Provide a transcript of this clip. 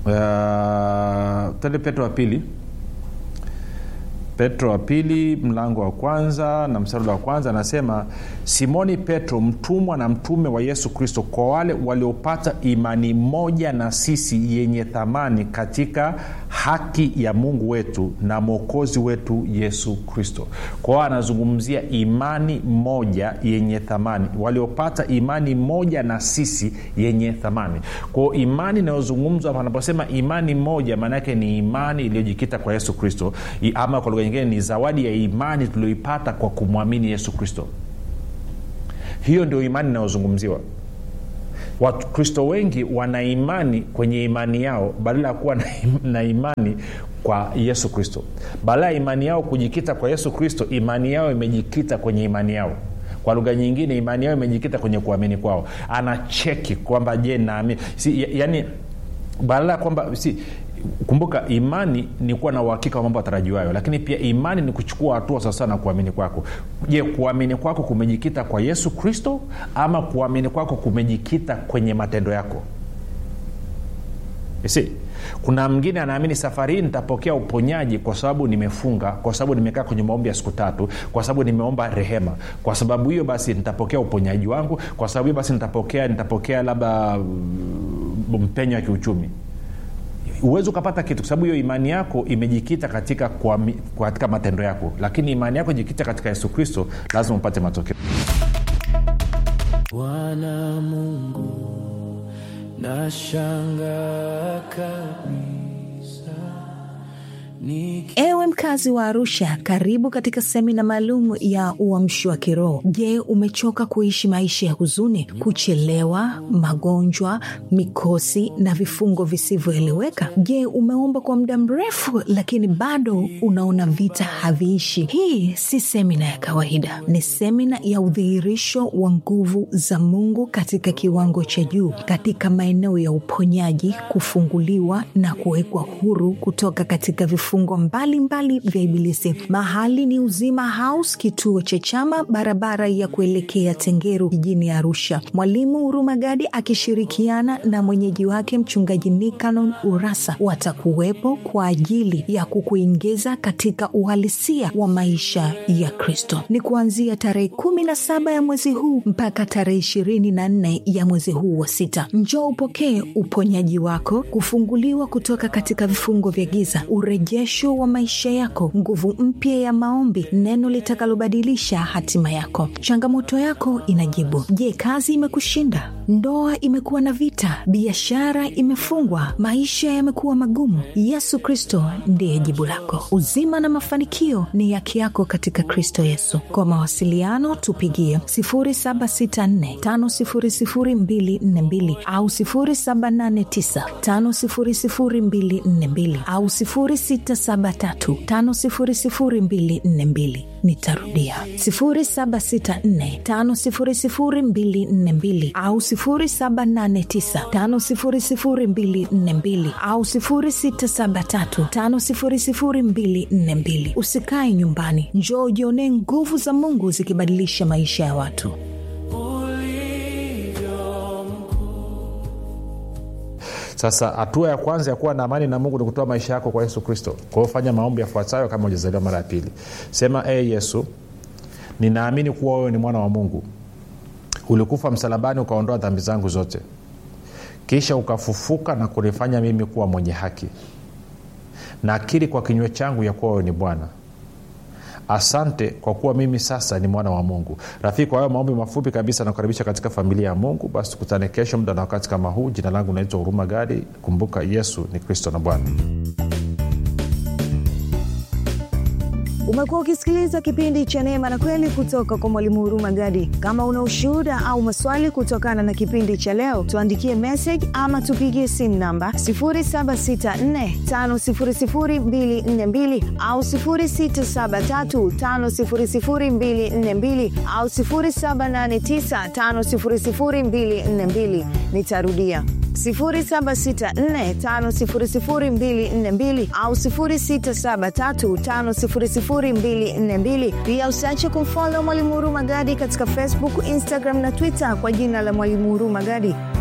uh, tende petro wa pili petro wa pili mlango wa kwanza na mstari wa kwanza anasema simoni petro mtumwa na mtume wa yesu kristo kwa wale waliopata imani moja na sisi yenye thamani katika haki ya mungu wetu na mwokozi wetu yesu kristo kwa hiyo anazungumzia imani moja yenye thamani waliopata imani moja na sisi yenye thamani kwao imani inayozungumzwa anaposema imani moja maanaake ni imani iliyojikita kwa yesu kristo ama kwa lugha nyingine ni zawadi ya imani tulioipata kwa kumwamini yesu kristo hiyo ndio imani inayozungumziwa wakristo wengi wana imani kwenye imani yao badala ya kuwa na, na imani kwa yesu kristo badala ya imani yao kujikita kwa yesu kristo imani yao imejikita kwenye imani yao kwa lugha nyingine imani yao imejikita kwenye kuamini kwao anacheki kwamba je naamini si, yani badala ya kwamba si kumbuka imani ni kuwa na uhakika wa mambo atarajiwayo lakini pia imani ni kuchukua hatua sawasawa na kuamini kwako je kuamini kwako kumejikita kwa yesu kristo ama kuamini kwako kumejikita kwenye matendo yako si kuna mwingine anaamini safari hii nitapokea uponyaji kwa sababu nimefunga kwa sababu nimekaa kwenye maombi ya siku tatu kwa sababu nimeomba rehema kwa sababu hiyo basi nitapokea uponyaji wangu kwa sababu hiyo basi nitapokea nitapokea labda mpenyo wa kiuchumi huwezi ukapata kitu kwa sababu hiyo imani yako imejikita katika, kwa, katika matendo yako lakini imani yako ijikita katika yesu kristo lazima upate matokeo bwana mungu nashanga kabisa Niki... ewe mkazi wa arusha karibu katika semina maalum ya uamshi wa kiroho je umechoka kuishi maisha ya huzuni kuchelewa magonjwa mikosi na vifungo visivyoeleweka je umeomba kwa muda mrefu lakini bado unaona vita haviishi hii si semina ya kawaida ni semina ya udhihirisho wa nguvu za mungu katika kiwango cha juu katika maeneo ya uponyaji kufunguliwa na kuwekwa huru kutoka katika vifungo vifungo mbalimbali vya ibilisi mahali ni uzima house kituo cha chama barabara ya kuelekea tengeru jijini arusha mwalimu hurumagadi akishirikiana na mwenyeji wake mchungaji nikanon urasa watakuwepo kwa ajili ya kukuingiza katika uhalisia wa maisha ya kristo ni kuanzia tarehe kumi na saba ya mwezi huu mpaka tarehe ishirini na nne ya mwezi huu wa sita njoo upokee uponyaji wako kufunguliwa kutoka katika vifungo vya giza ureje urejesho wa maisha yako nguvu mpya ya maombi neno litakalobadilisha hatima yako changamoto yako inajibu je kazi imekushinda ndoa imekuwa na vita biashara imefungwa maisha yamekuwa magumu yesu kristo ndiye jibu lako uzima na mafanikio ni haki yako katika kristo yesu kwa mawasiliano tupigie 764 au 789 au 673 nitarudia 764 au 789 au 673 usikae nyumbani njoo ujionee nguvu za mungu zikibadilisha maisha ya watu sasa hatua ya kwanza ya kuwa na amani na mungu ni kutoa maisha yako kwa yesu kristo kwa hiyo fanya maombi yafuatayo kama ujazaliwa mara ya pili sema e hey, yesu ninaamini kuwa wewe ni mwana wa mungu ulikufa msalabani ukaondoa dhambi zangu zote kisha ukafufuka na kunifanya mimi kuwa mwenye haki nakiri kwa kinywa changu ya kuwa wewe ni bwana asante kwa kuwa mimi sasa ni mwana wa mungu rafiki kwa hayo maombi mafupi kabisa nakukaribisha katika familia ya mungu basi tukutane kesho muda na wakati kama huu jina langu naitwa huruma gadi kumbuka yesu ni kristo na bwana umekuwa ukisikiliza kipindi cha neema na kweli kutoka kwa mwalimu huruma gadi kama una ushuhuda au maswali kutokana na kipindi cha leo tuandikie message ama tupigie simu namba 7645242 au 6735242 au 7895242 nitarudia 7645242 au 6735242 pia usiache kumfolo mwalimu huruma gadi katika facebook instagram na twitter kwa jina la mwalimu huruma gadi